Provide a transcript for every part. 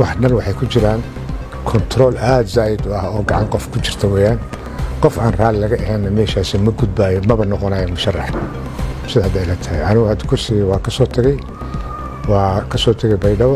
wax dhan waxay ku jiraan kontarool aada zaa'id u ah oo gacan qof ku jirta weeyaan qof aan raalli laga ahaynna meeshaasi ma gudbaayo maba noqonayo musharax sida hadda ila tahay anigu hadda kursigii waa ka soo tegey waa ka soo tegey baydhabo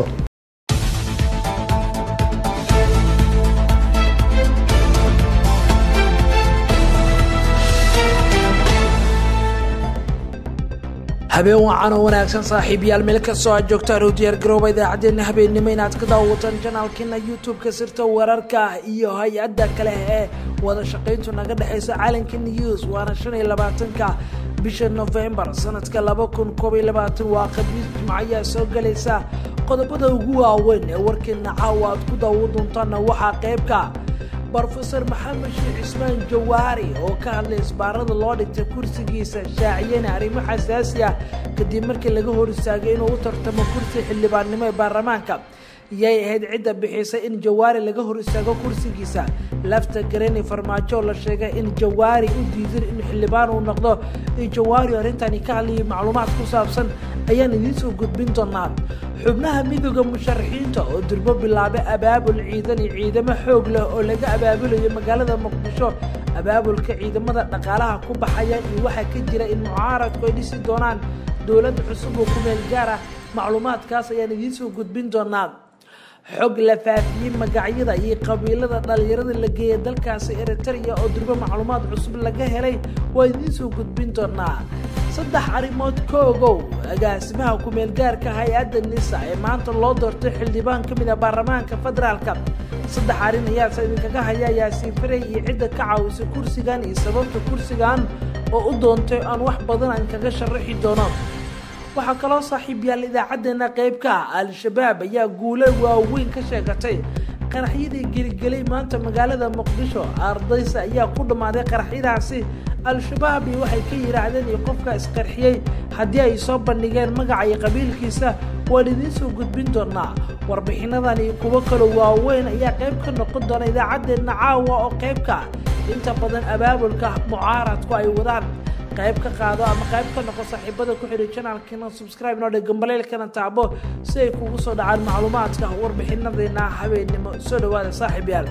habeen wacan oo wanaagsan saaxiibayaal meel kastoo aad joogtaan u diyaargarooba idaacaddeenna habeennimo inaad ka daawataan janaalkeena youtube-ka sirta wararka iyo hay-adda kale ee wada shaqayntu naga dhexaysa calanka news waana shan iyo labaatanka bisha novembar sanadka laba kun koob iyo labaatan waa khamiis jimco ayaa soo galaysa qodobada ugu waaweyn ee warkeena caawa aad ku daawo doontaanna waxaa qaybka brofeor maxamed sheekh cismaan jawaari oo ka hadlay isbaarada loo dhigtay kursigiisa shaaciyana arrimo xasaasi ah kadib markii laga hor istaagay inuu u tartamo kursi xildhibaannimo ee baarlamaanka yay ahayd cidda bixisay in jawaari laga hor istaago kursigiisa lafta garani farmaajo la sheegay in jawaari u diidan in xildhibaan uu noqdo iyo jawaari arrintani ka hadlayay macluumaad ku saabsan ayaan idiin soo gudbin doonaa xubnaha midooda musharaxiinta oo durbo bilaabay abaabul ciidan iyo ciidamo xoog leh oo laga abaabulayo magaalada muqdisho abaabulka ciidamada dhaqaalaha ku baxaya iyo waxaa ka jira in mucaaradku ay dhisi doonaan dowlad cusub oo ku meel gaar ah macluumaadkaas ayaan idiin soo gudbin doonaa xog la faafiyey magacyada iyo qabiilada dhalinyarada la geeyay dalkaasi eritrea oo durbo macluumaad cusub laga helay waa idiin soo gudbin doonaa saddex arrimood ka ogow agaasimaha ku-meelgaarka hay-adda nisa ee maanta loo doortay xildhibaan ka mid ah baarlamaanka federaalka saddex arrin ayaase idinkaga haya yaasiin farey iyo cidda ka caawisay kursigan iyo sababta kursigan oo u doontay aan wax badan aan kaga sharaxi doono waxaa kaloo saaxiib yaal idaacaddeenna qaybka ah al-shabaab ayaa guulo waaweyn ka sheegatay qaraxyadii geligelay maanta magaalada muqdisho ardaysa ayaa ku dhammaaday qaraxyadaasi al-shabaab iyo waxay ka yidhaahdeen iyo qofka isqarxiyey haddii ay soo bandhigeen magaca iyo qabiilkiisa waan idiin soo gudbin doonaa warbixinadan iyo kuwo kaloo waaweyn ayaa qayb ka noqon doona idaacaddeenna caawa oo qaybka inta badan abaabulka mucaaradku ay wadaan qayb ka qaado ama qayb ka noqo saaxiibada ku xidhay janaalkeena subscribe noo dhe gambaleelkana taabo si ay kugu soo dhacaan macluumaadka warbixinadeena habeennimo soo dhawaada saaxiib yaal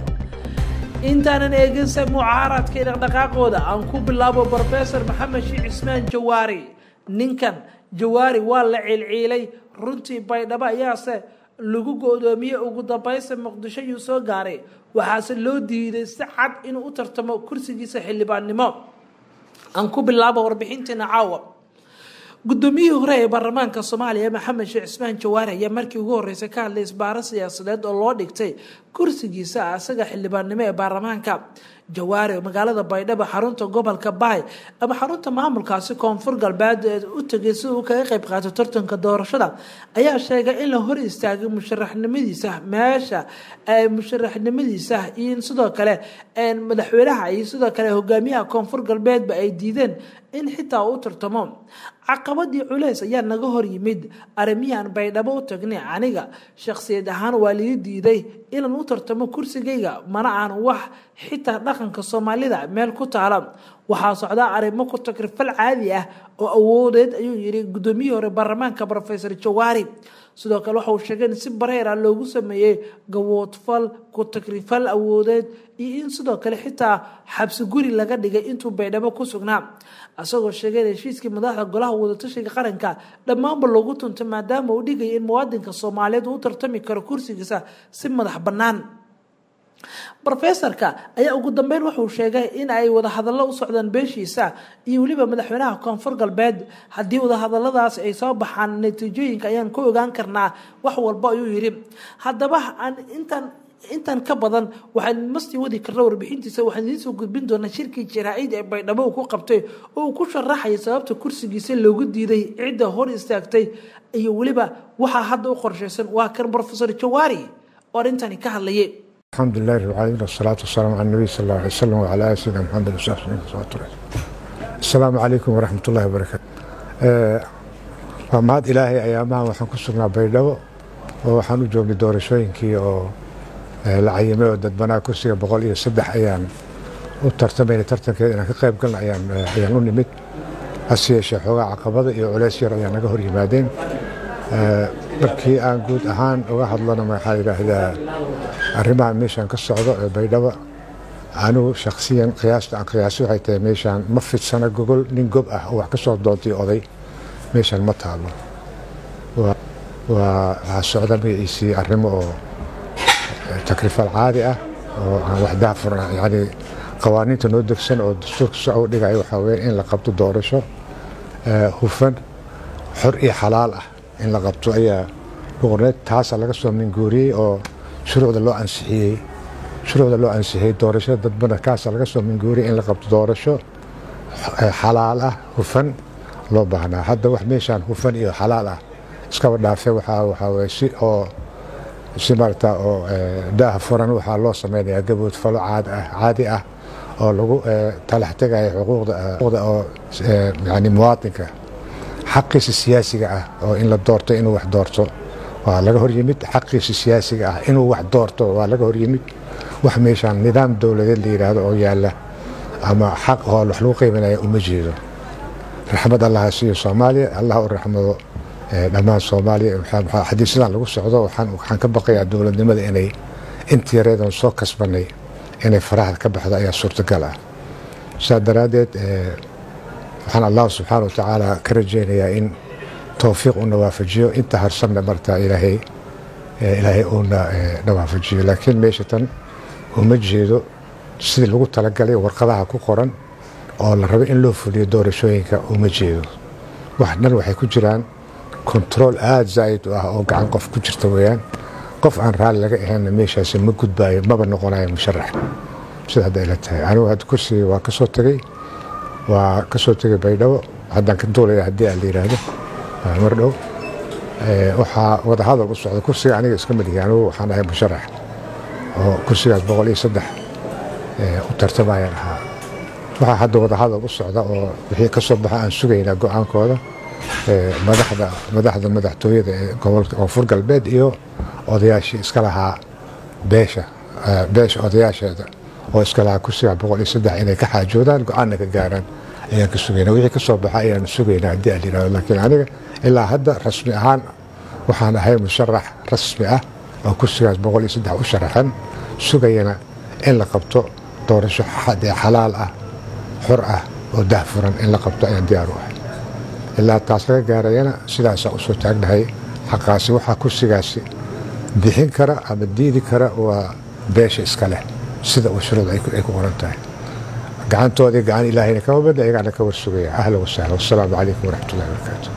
intaanan eeginsa mucaaradka iyo dhaqdhaqaaqooda aan ku bilaabo brofesor maxamed sheekh cismaan jawaari ninkan jawaari waa la ciilciilay runtii baydhabo ayaase lagu go-doomiyey ugu dambaysa muqdisho yuu soo gaaray waxaase loo diiday si cad inuu u tartamo kursigiisa xildhibaannimo aan ku bilaabo warbixinteena caawa guddoomiyihii hore ee baarlamaanka soomaaliya maxamed sheekh cismaan jawaari ayaa markii ugu horreysay ka hadlay isbaaro siyaasadeed oo loo dhigtay kursigiisa asaga xildhibaannimo ee baarlamaanka jawaari oo magaalada baydhabo xarunta gobolka baay ama xarunta maamulkaasi koonfur galbeed ee u tegay si uu kaga qayb qaato tartanka doorashada ayaa sheegay in la hor istaagay musharaxnimadiisa meesha musharaxnimadiisa iyo in sidoo kale madaxweynaha iyo sidoo kale hogaamiyaha koonfur galbeedba ay diideen in xitaa u tartamo caqabadii culeys ayaa naga hor yimid arrimihiaan baydhabo u tagnay aniga shakhsiyad ahaan waa lii diiday inaan u tartamo kursigayga mana aan wax xitaa dhaqanka soomaalida meel ku taala waxaa socdaa arrimo ku takrifal caadi ah oo awoodeed ayuu yidhi guddoomiyihii hore baarlamaanka rofesor jawaari sidoo kale waxa uu sheegay in si bareera loogu sameeyey gawoodfal ku takrifal awoodeed iyo in sidoo kale xitaa xabsi guri laga dhigay intuu baydhabo ku sugnaa isagoo sheegay in heshiiskii madaxda golaha wadatashiga qaranka dhammaanba loogu tuntay maadaama uu dhigaya in muwaadinka soomaaliyeed uu u tartami karo kursigiisa si madax bannaan rofesorka ayaa ugu dambeyn wuxuu sheegay in ay wadahadallo u socdaan beeshiisa iyo weliba madaxweynaha koonfur galbeed haddii wadahadaladaas ay soo baxaan natiijooyinka ayaan ku ogaan karnaa wax walba ayuu yidhi haddaba aan intaan intan ka badan waxaan mastii wadi karna warbixintiisa waxaan idiin soo gudbin doonaa shirkii jaraa-id ee baydhabo uu ku qabtay oo uu ku sharaxaya sababta kursigiisa loogu diiday cidda hor istaagtay iyo weliba waxaa hadda u qorshaysan waa kan rofesor jawaari oo arrintani ka hadlayay الحمد لله رب العالمين والصلاة والسلام على النبي صلى الله عليه وسلم وعلى آله سيدنا محمد وصحبه وسلم السلام عليكم ورحمة الله وبركاته waa mahad ilaahay ayaamahan waxaan ku sugnaa baydhabo oo waxaan u joognay doorashooyinkii oo la cayimay oo dadbanaa kursiga boqol iyo saddex ayaan u tartamayna tartankeeda inaan ka qayb galna ayaan ayaan u nimid hase yeeshee xoogaa caqabada iyo culeys yar ayaa naga hor yimaadeen markii aan guud ahaan uga hadlana waxaa yidhaahdaa arrimaha meeshaan ka socdo ee baydhabo anigu shaksiyan qiyaasta aan qiyaasi waxay tahay meeshaan ma fidsana gogol nin gob ah oo wax ka soo doontay oday meeshaan ma taalo waa waxaa socda magaciisii arrimo oo takrifal caadi ah oo aan wax daafur yani qawaaniinta noo degsan oo dastuurka soo u dhigaya waxaa weeye in la qabto doorasho hufan xor iyo xalaal ah in la qabto ayaa boqorneed taasa laga soo minguuriyey oo shuruucda loo ansixiyey shuruucda loo ansixiyey doorashada dadbana kaasa laga soo minguuriyey in la qabto doorasho xalaal ah hufan loo baahnaa hadda wax meeshaan hufan iyo xalaal ah iskaba dhaafe waxaa waxaa weye si oo si maarata oo daaha furan waxaa loo samaynayaa gabood falo caad ah caadi ah oo lagu talax tegaya xuquuqda oo yani muwaatinka xaqiisa siyaasiga ah oo in la doorto inuu wax doorto waa laga hor yimid xaqiisa siyaasiga ah inuu wax doorto waa laga hor yimid wax meeshaan nidaam dowladeed la yidhaahdo oo yaalla ama xaq oo wax lagu qiiminaya uma jeedo raxmad allaha siiyo soomaaliya allah u raxmado dhammaan soomaaliya xadiisadan lagu socdo waxaan ka baqayaa dowladnimada inay intii yareedan soo kasbanay inay faraha ka baxdo ayaa suurtagal ah saa daraaddeed waxaan allah subxaana wa tacaala ka rajaynayaa in towfiiq uuna waafajiyo inta harsanna martaa ilaahay ilaahay uuna na waafajiyo laakiin meesha tan uma jeedo sidii lagu talagalay warqadaha ku qoran oo la rabo in loo fuliyo doorashooyinka uma jeedo wax dhan waxay ku jiraan kontarool aada zaa'id u ah oo gacan qof ku jirta weeyaan qof aan raalli laga ahaynna meeshaasi ma gudbaayo maba noqonayo musharax sida hadda ila tahay anigu hadda kursiga waa ka soo tegey waa ka soo tegay baydhabo haddaan ka duulaya haddii aan la yidhaahdo mar dhow waxaa wadahadal u socda kursiga aniga iska malihi anigu waxaan ahay musharax oo kursigaas boqol iyo saddex u tartamayaan ahaa waxaa hadda wadahadal u socda oo wixii ka soo baxa aan sugaynaa go-aankooda madaxda madaxda madaxtooyada ee gobolka koonfur galbeed iyo odayaashii iska lahaa beesha beesha odayaasheeda oo iska lahaa kursiga boqol iyo saddex inay ka xaajoodaan go-aanna ka gaaraan ayaan ka sugaynaa wixii ka soo baxa ayaan sugaynaa haddii aan yidhahdo laakiin aniga ilaa hadda rasmi ahaan waxaan ahay musharax rasmi ah oo kursigaas boqol iyo saddex u sharaxan sugayana in la qabto doorasho xalaal ah xor ah oo dahfuran in la qabto ayaan diyaar u ahay ilaa taas laga gaarayana sidaasaa u soo taagnahay xaqaasi waxaa kursigaasi bixin kara ama diidi kara waa beesha iska leh sida uu shuruud ay ku qoran tahay gacantoodii gacan ilaahayna kama badna iyagaana ka warsugaya ahla wasahla wasalaamu calaykum waraxmatullahi wabarakaatu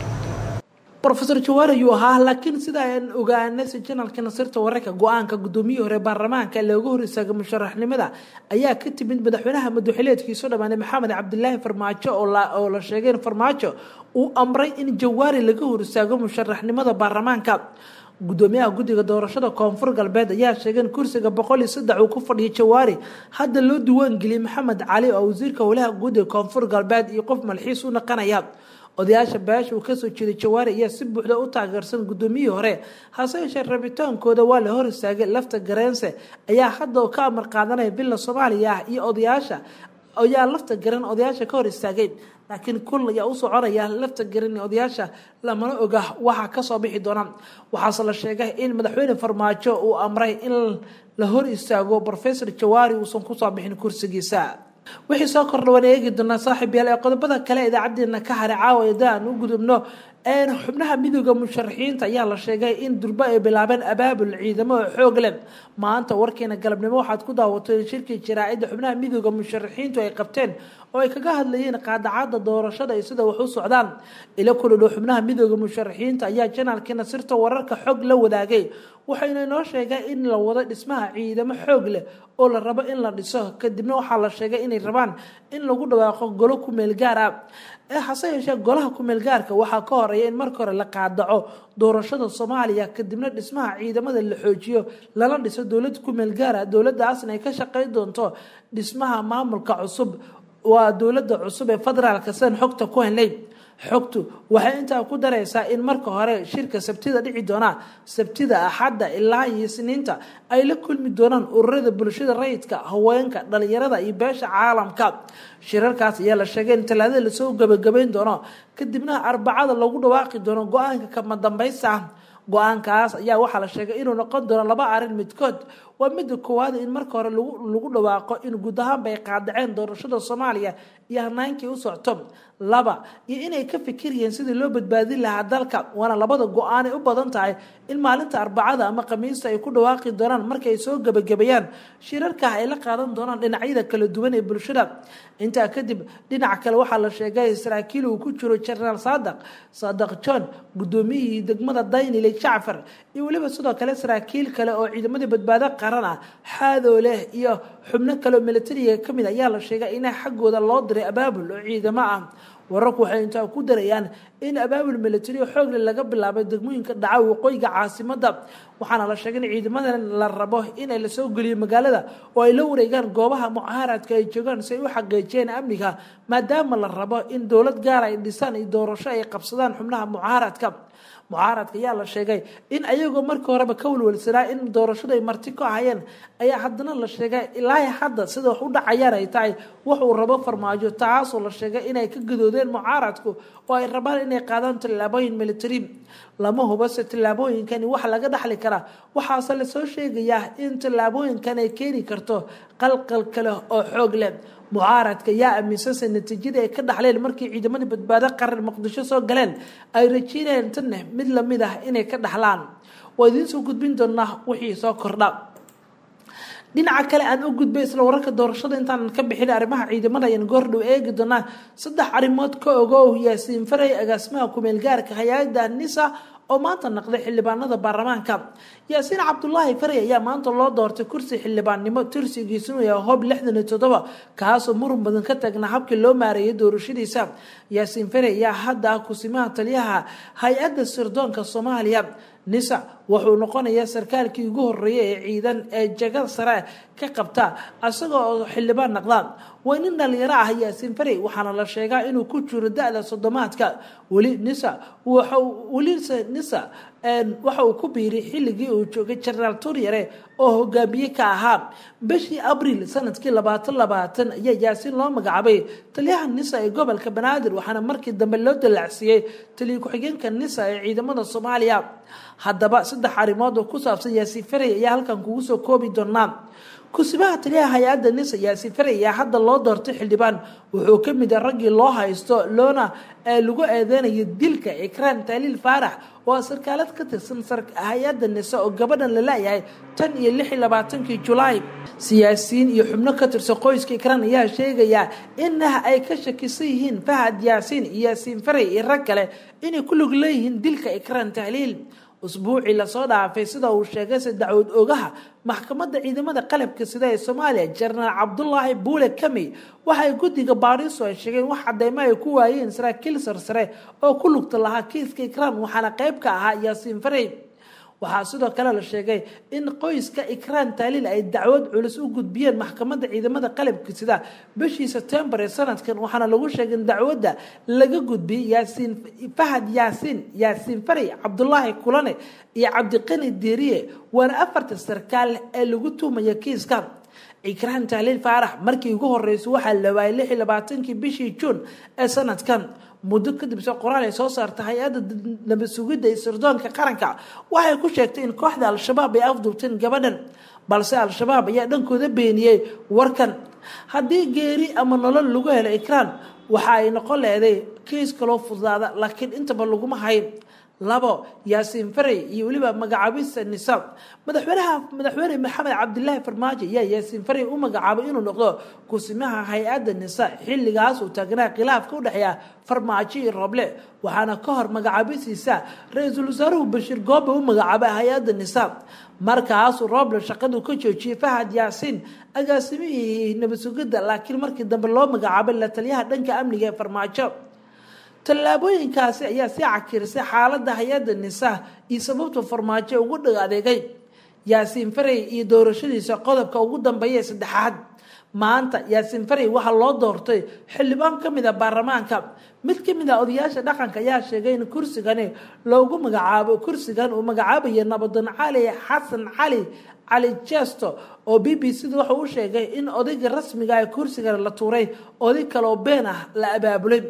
rofeor jawaar ayuu ahaa laakiin sida aan ogaanay janalka nasirta wararka go-aanka gudoomiyihii hore baarlamaanka looga hor istaagay musharaxnimada ayaa ka timid madaxweynaha madaxileedkiisu dhammaanay maxamed cabdilaahi farmaajo oo la sheegay in farmaajo uu amray in jawaari laga hor istaago musharaxnimada baarlamaanka gudoomiyaha guddiga doorashada koonfur galbeed ayaa sheegay in kursiga boqol iyo saddex uu ku fadhiyo jawaari hadda loo diiwaangeliyey maxamed cali oo wasiirka howlaha guud ee koonfur galbeed iyo qof malxiis u naqanaya odayaasha beesha uu kasoo jeeday jawaari ayaa si buuxda u taageersan gudoomiyihii hore hase yeeshee rabitaankooda waa la hor istaagay lafta gareense ayaa hadda ka amar qaadanaya villa soomaaliya ah iyo odayaasha ayaa lafta garan odayaasha ka hor istaagay laakiin kul ayaa u soconaya lafta garan odayaasha lamana oga waxaa kasoo bixi doona waxaase la sheegay in madaxweyne farmaajo uu amray in la hor istaago rofesor jawaari uusan kusoo bixin kursigiisa wixii soo kordha waan eegi doonaa saaxiib yaal ee qodobada kale idaacadeena ka haray caawa eda aan u gudubno xubnaha midooda musharaxiinta ayaa la sheegay in durbo ay bilaabeen abaabul ciidamo oo xoog leh maanta warkeena galabnimo waxaad ku daawatay shirkii jaraa'ida xubnaha midooda musharaxiintu ay qabteen oo ay kaga hadlayeen qaadacada doorashada iyo sida wax u socdaan ilo kuludhow xubnaha midooda musharaxiinta ayaa janaalkiina sirta wararka xog la wadaagay waxayna inoo sheegay in la wado dhismaha ciidamo xoog leh oo la rabo in la dhiso kadibna waxaa la sheegay inay rabaan in lagu dhawaaqo golo kumeel gaar ah ee hase yeeshee golaha kumeel gaarka waxaa ka horeeya in marka hore la qaadaco doorashada soomaaliya kadibna dhismaha ciidamada la xoojiyo lala dhiso dowlad kumeel gaara dowladaasna ay ka shaqeyn doonto dhismaha maamulka cusub waa dowlada cusub ee federaalka sidan xogta ku helnay xogtu waxay intaa ku daraysaa in marka hore shirka sabtida dhici doona sabtida axadda ilaa iyo isniinta ay la kulmi doonaan ururada bulshada rayidka haweenka dhalinyarada iyo beesha caalamka shirarkaas ayaa la sheegay in talaadada lasoo gabagabayn doono kadibna arbacada lagu dhawaaqi doono go-aanka kama dambaysta ah go-aankaas ayaa waxaa la sheegay inuu noqon doono laba arrin midkood waa midda koowaad in marka hore lagu dhawaaqo in guud ahaanba ay qaadaceen doorashada soomaaliya iyo hanaankii u socto laba iyo inay ka fikirayeen sidii loo badbaadin lahaa dalka waana labada go-aanay u badan tahay in maalinta arbacada ama khamiista ay ku dhawaaqi doonaan marka ay soo gebagabeeyaan shirarkah ay la qaadan doonaan dhinacyada kala duwan ee bulshada intaa kadib dhinaca kale waxaa la sheegay saraakiil uu ku jiro jenaraal saadaq saadaq john guddoomiyihii degmada daynile jacfar iyo weliba sidoo kale saraakiil kale oo ciidamadii badbaado qaran ah xaadooleh iyo xubno kale oo militariga kamid ayaa la sheegay in xaggooda loo diray abaabul oo ciidamo ah wararku waxay intaa ku darayaan in abaabul militari xoogle laga bilaabay degmooyinka dhaca waqooyiga caasimada waxaana la sheegay in ciidamadan la rabo inay lasoo geliyo magaalada oo ay la wareegaan goobaha mucaaradka ay joogaan si ay u xaqiijiyeen amniga maadaama la rabo in dowlad gaar ay dhisaan iyo doorasho ay qabsadaan xubnaha mucaaradka mucaaradka ayaa la sheegay in ayagoo markii horeba ka walwalsanaa in doorashadu ay marti ku ahayeen ayaa haddana la sheegay ilaa hadda sida wax u dhacayaan ay tahay wax uu rabo farmaajo taasoo la sheegay inay ka gadoodeen mucaaradku oo ay rabaan inay qaadaan tallaabooyin militari lama hubase tallaabooyinkani wax laga dhaxli karaa waxaase lasoo sheegayaa in tallaabooyinkan ay keeni karto qalqal kale oo xoog leh mucaaradka yaa aaminsanse natiijadii ay ka dhaxleen markii ciidamadii badbaado qaran muqdisho soo galeen ay rajeynayeen tanne mid lamid ah inay ka dhaxlaan waa idiin soo gudbin doonaa wixii soo kordha dhinaca kale aan u gudbay isla wararka doorashada intaanan ka bixin arrimaha ciidamada ayaan goordhow eegi doonaa saddex arrimood ka ogow yaasiin faray agaasimaha kumeel gaarka hay-ada nisa oo maanta naqday xildhibaanada baarlamaanka yaasiin cabdulaahi faray ayaa maanta loo doortay kursi xildhibaannimo tirsigiisunu yahay hob lixdan iyo toddoba kaasoo muran badan ka taagnaa habkii loo maareeyay doorashadiisa yaasiin faray ayaa hadda ah kusimaha taliyaha hay-adda sirdoonka soomaaliya nisa wuxuu noqonayaa sarkaalkii ugu horeeyay ee ciidan ee jagada sare ka qabta isagoo oo xildhibaan naqda waa nin dhalinyaro ah yaasiin faray waxaana la sheegaa inuu ku jiro da-da sodomaadka weli nisa welise nisa waxa uu ku biiray xilligii uu joogay jenaraal turyare oo hogaamiye ka ahaa bishii abriil sanadkii labaatan labaatan ayaa yaasiin loo magacaabay taliyaha nisa ee gobolka banaadir waxaana markii dambe loo dallacsiiyey taliya ku-xigeenka nisa ee ciidamada soomaaliya haddaba saddex arrimood oo ku saabsan yaasiin faray ayaa halkan kugu soo koobi doonaa kusibaha taliyaha hay-adda nisa yaasiin faray ayaa hadda loo doortay xildhibaan wuxuu ka mid a raggii loo haysto loona lagu eedeynayo dilka ikraan taaliil faarax oo sarkaalad ka tirsan hay-adda nise oo gabadhan la laayahay tan iyo lix iyo labaatankii julaay siyaasiyiin iyo xubno ka tirsan qoyska ikraan ayaa sheegayaa inah ay ka shakisan yihiin fahad yaasiin iyo yaasiin faray iyo rag kale inay ku lug leeyihiin dilka ikraan tahliil usbuucii lasoo dhaafay sida uu sheegay se dacwad ogaha maxkamadda ciidamada qalabka sida ee soomaaliya jenaraal cabdulaahi buule kamey waxay guddiga baariso ay sheegeen wax cadeymo ay ku waayeen saraakiil sarsare oo ku lugta lahaa kiiska ikraan waxaana qayb ka ahaa yaasiin farey waxaa sidoo kale la sheegay in qoyska ikraan taaliil ay dacwad culus u gudbiyeen maxkamadda ciidamada qalabka sida bishii sebtembar ee sanadkan waxaana lagu sheegay in dacwadda laga gudbiyey yaasiin fahad yaasiin yaasiin farey cabdulaahi kulane iyo cabdiqani diiriye waana afarta sarkaal ee lagu tuumaya kiiska ikraan tahliil faarax markii ugu horreysay waxaa la waayay lix iyo labaatankii bishii juun ee sanadkan muddo kadib se qoraal ay soo saartay hay-adda nabad sugidda iyo sirdoonka qaranka waxay ku sheegtay in kooxda al-shabaab ay afduubteen gabadhan balse al-shabaab ayaa dhankooda beeniyey warkan haddii geeri ama nolol lagu helo ikraan waxa ay noqon leeday kiis kaloo fudaada laakiin intaba laguma hayn labo yaasiin faray iyo weliba magacaabista nisaab madaxweynaha madaxweyne maxamed cabdilaahi farmaajo ayaa yaasiin faray u magacaabay inuu noqdo kusimaha hay-adda nisa xilligaas uu taagnaa khilaafka u dhexeeya farmaajo iyo rooble waxaana ka hor magacaabistiisa ra-iisul wasaaruhu bashiir goobe u magacaabay hay-adda nisaab markaasuu rooble shaqadu ka joojiyey fahad yaasiin agaasimihii nabad sugidda laakiin markii dambe loo magacaabay la taliyaha dhanka amniga ee farmaajo tallaabooyinkaasi ayaa sii cakirisay xaaladda hay-adda nisa iyo sababta farmaajo ugu dhag adeegay yaasiin farey iyo doorashadiisa qodobka ugu dambeeya ee saddexaad maanta yaasiin farey waxaa loo doortay xildhibaan ka mid a baarlamaanka mid ka mid a odayaasha dhaqanka ayaa sheegay in kursigani loogu magacaabo kursigan uu magacaabayo nabadan cali xasan cali cali jesto oo b b c da wuxuu u sheegay in odayga rasmiga ee kursigan la tuuray oday kaleoo been ah la abaabulay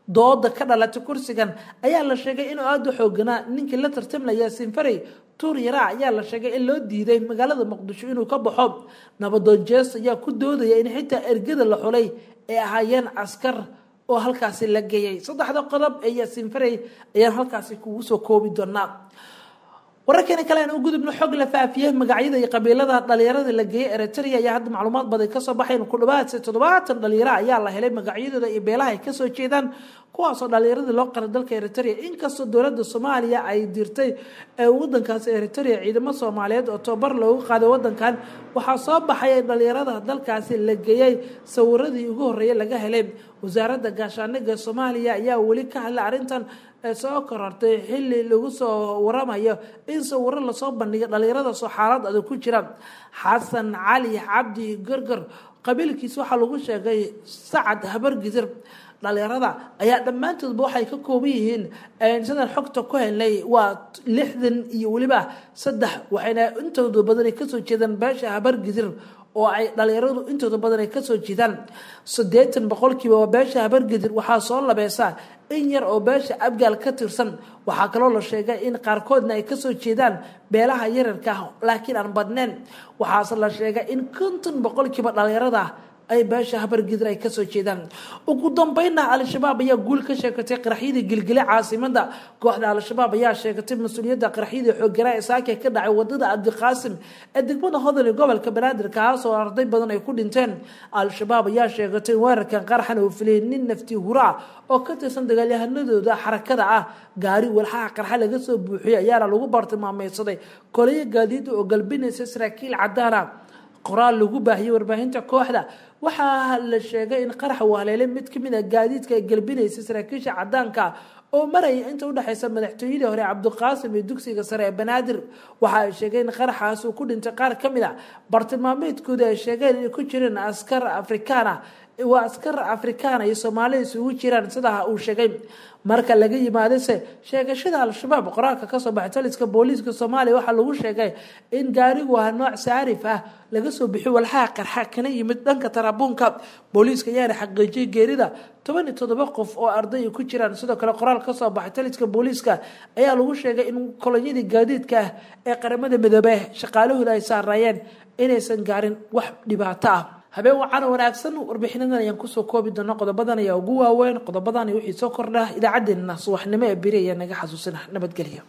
dooda ka dhalatay kursigan ayaa la sheegay inuu aada u xooganaa ninkii la tartamlaya sinfarey tuur yaraa ayaa la sheegay in loo diiday magaalada muqdisho inuu ka baxo nabadoon jees ayaa ku doodaya in xitaa ergada la xulay ay ahaayeen askar oo halkaasi la geeyay saddexda qodob ee yaasiin farey ayaan halkaasi kugu soo koobi doonaa wararkeena kale aan u gudubno xog la faafiyey magacyada iyo qabiilada dhalinyarada la geeyey eritrea ayaa hadda macluumaad badan kasoo baxayn ku dhawaad toddobaatan dhalinyaro ayaa la helay magacyadooda iyo beelaha ay kasoo jeedaan kuwaasoo dhalinyaradii loo qaray dalka eritrea inkastoo dowladda soomaaliya ay dirtay wadankaasi eritrea ciidamo soomaaliyeed oo tobabar loogu qaaday wadankan waxaa soo baxay dhalinyarada dalkaasi la geeyey sawiradii ugu horeeyay laga helay wasaaradda gaashaaniga soomaaliya ayaa weli ka hadlay arrintan soo korortay xili lagu soo waramayo in sawiro lasoo bandhigay dhalinyarada soo xaalad adag ku jira xasan cali cabdi gorgor qabiilkiis waxaa lagu sheegay sacad habargidir dhalinyarada ayaa dhammaantoodba waxay ka kooban yihiin sidaan xogta ku helnay waa lixdan iyo weliba saddex waxayna intooda badan kasoo jeedaan beesha habargidir oo ay dhalinyaradu intooda badan ay kasoo jeedaan siddeetan boqolkiiba waa beesha habargedir waxaa soo labeysaa in yar oo beesha abgaal ka tirsan waxaa kaloo la sheegay in qaarkoodna ay kasoo jeedaan beelaha yararka ah laakiin aan badneen waxaase la sheegay in konton boqolkiiba dhalinyarada ay beesha habargidir ay kasoo jeedaan ugu dambeynna al-shabaab ayaa guul ka sheegatay qaraxyadii gilgile caasimada kooxda al-shabaab ayaa sheegatay mas-uuliyadda qaraxyadii xooganaa ee saake ka dhacay wadada cabdiqaasim ee degmada hodol ee gobolka banaadir kaasoo arday badan ay ku dhinteen al-shabaab ayaa sheegatay in weerarkan qaraxan uu filiyay nin nafti huraa oo ka tirsan dagaalyahanadooda xarakada ah gaari walxaha qarxa laga soo buuxiyay ayaana lagu bartilmaameysaday koliyo gaadiida oo galbinaysa saraakiil cadaana qoraal lagu baahiyey warbaahinta kooxda waxaa la sheegay in qaraxa uu haleelay mid kamid a gaadiidka ay galbinaysay saraakiisha cadaanka oo maraya inta udhexeysa madaxtooyadii hore cabdiqaasim iyo dugsiga sare ee banaadir waxa ay sheegeen in qaraxaas uu ku dhintay qaar ka mid a bartilmaameedkooda ay sheegeen inay ku jireen askar afrikaana waa askar afrikaana iyo soomaalida isugu jiraan sidaa uu sheegay marka laga yimaadase sheegashada al-shabaab qoraalka kasoo baxay taliska booliiska soomaaliya waxaa lagu sheegay in gaarigu aha nooc saarif ah laga soo bixiyo walxaha qarxa kana yimid dhanka tarabuunka booliiska ayaana xaqiijiyay geerida toban iyo toddoba qof oo arday ku jiraan sidoo kale qoraal kasoo baxay taliska booliiska ayaa lagu sheegay in kolonyadii gaadiidka ah ee qaramada midoobe shaqaalahooda ay saaraayeen inaysan gaarin wax dhibaato ah habeen wacana wanaagsan warbixinadan ayaan kusoo koobi doona qodobadan ayaa ugu waaweyn qodobadan wixii soo kordha idaacadeena subaxnimo ee beri ayaa naga xasuusina nabadgelyo